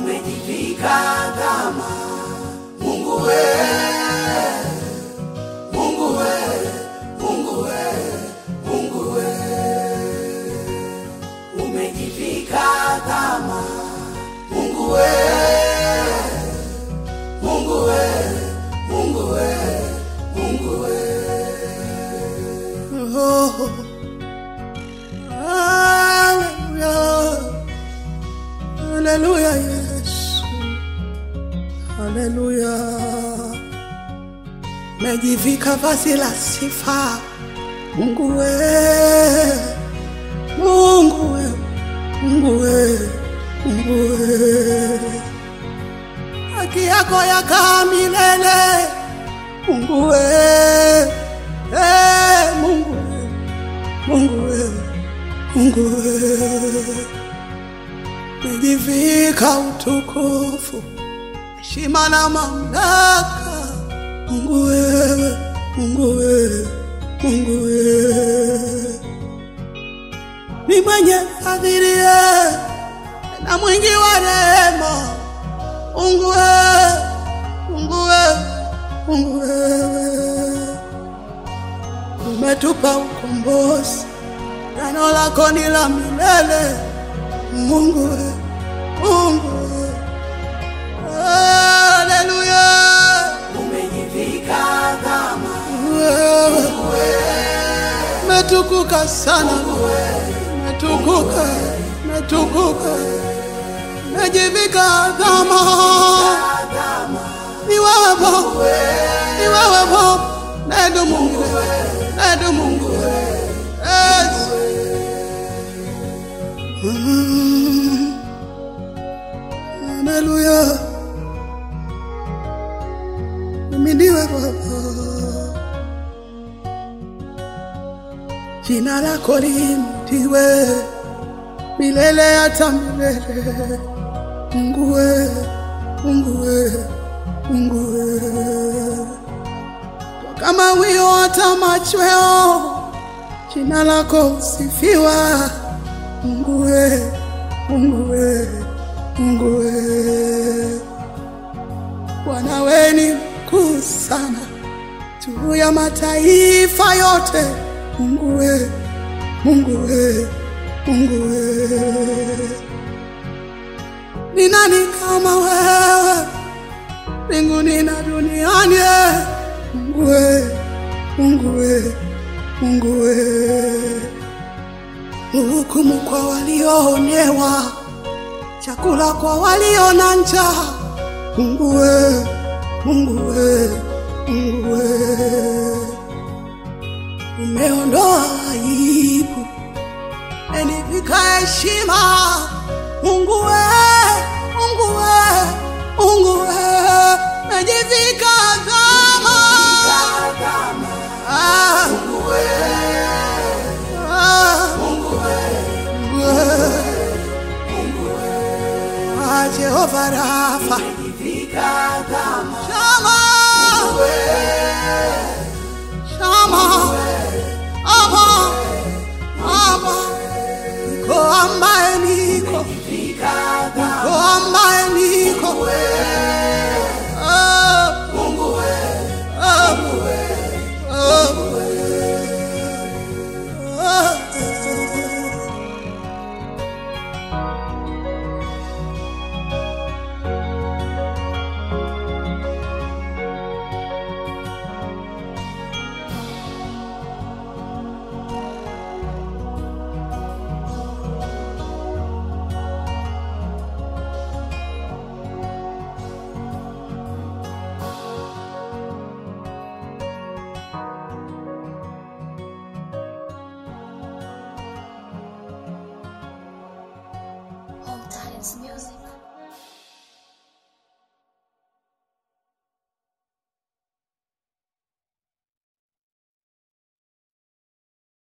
umejivika kama Mungu we, Mungu we, Mungu we, Mungu we, umejivika kama Mungu we, Mungu we, Mungu we, Mungu we. Oh, hallelujah. Hallelujah, Yesu. Hallelujah. Mejivika vazi la sifa. Mungu we. Mungu we. Mungu we. Mungu we. Haki yako yakaa milele. Mungu we. Eh, Mungu we. Mungu we. Mungu we. Umejivika utukufu, heshima na mamlaka. Mungu wewe, Mungu wewe, Mungu wewe, ni mwenye fadhili na mwingi wa rehema. Mungu wewe, Mungu wewe, Mungu wewe, umetupa ukombozi, neno lako ni la milele. Mungu we, Mungu we. Haleluya. Umejivika kama Wewe umetukuka sana, umetukuka, umetukuka, umejivika kama ni wewe Baba, ni wewe Baba, nedu Mungu, nedu Mungu, yes. Mm. Haleluya. Uhimidiwe Baba. Jina lako limtiwe milele hata milele. Mungu we, Mungu we, Mungu we. Kama wio hata machweo, jina lako usifiwa. Mungu we, Mungu we, Mungu we. Bwana we ni mkuu sana juu ya mataifa yote. Mungu we, Mungu we, Mungu we. Ni nani kama wewe mbinguni na duniani? Mungu we, Mungu we, Mungu we hukumu kwa walioonewa, chakula kwa walio na njaa. Mungu we, Mungu we, Mungu we, umeondoa aibu, umenivika heshima. Mungu we, Mungu we, Mungu we, umejivika kama kama ah, Mungu we, ah, Mungu we, ah, Jehova Rafa, umejivika kama